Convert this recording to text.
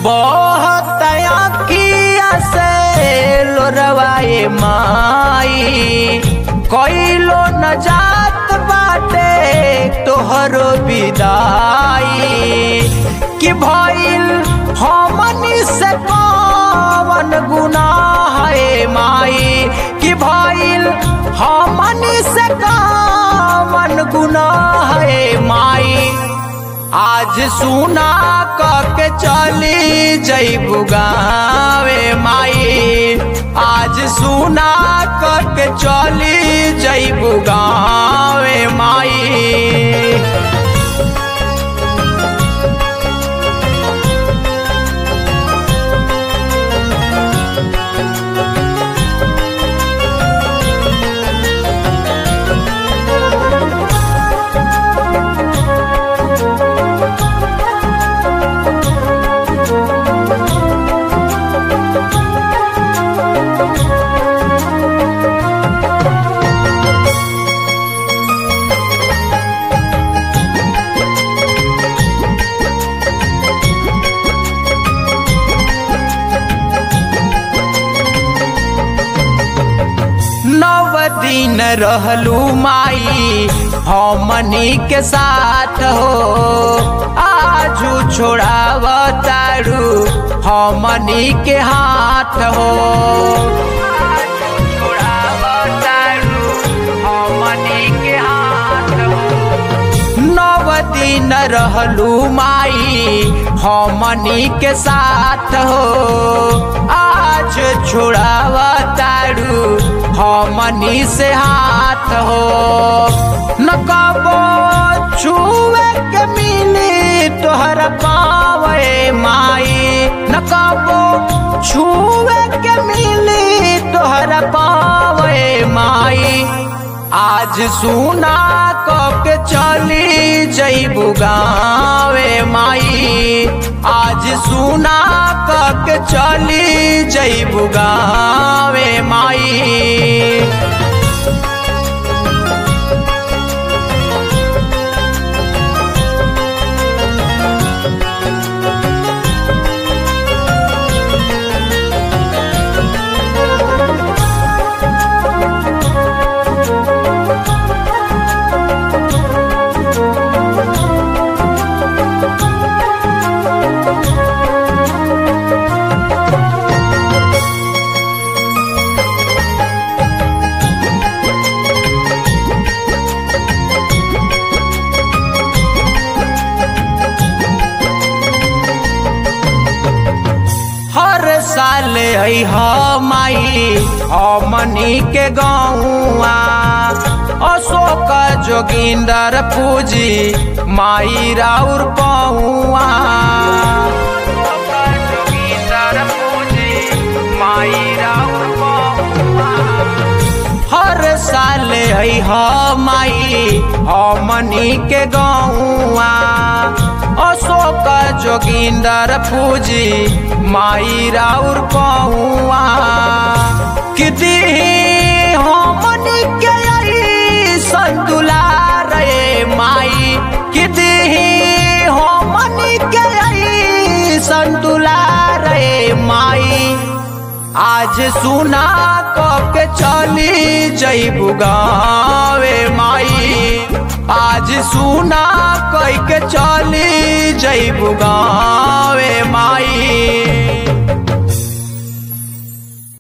बहुत अखिया से लोरवाए माई कोइलो न जात बाटे तोहरो विदाई कि भइल हमनी से कवन गुनाह है माई कि भइल हमनी से कवन गुनाह है माई आज सुना के चली जैबू गावे माई आज सुना के चली जैबू गावे माई नव दिन रहलू माई हमनी के साथ हो आजू छोड़ाव तारू हमनी के हाथ हो आजू छोड़ाव तारू हमनी के हाथ हो नव दिन रहलू माई हमनी के साथ हो आज छोड़ाव तारू हमनी से हाथ हो न कबो छुए के मिली तोहर पावे माई न कबो छुए के मिली तोहर पावे माई आज सुना के चली जैबू गावे माई आज सुना के चली जैबू गावे माई हर साल है माई हमनी के गौआ अशोक जोगिंदर पूजी माई राउर पौआ जोगिंदर पूजी माई राउर पौआ हर साल है माई हमनी के गौआ अशोक जोगिंदर पूजी माई राउर पौआ कि दीही हमनी के आई संतुला रे माई कि दीही हमनी के आई संतुला रे माई आज सुना के चली जैबू गावे माई आज सुना कह के चली जैबू गावे माई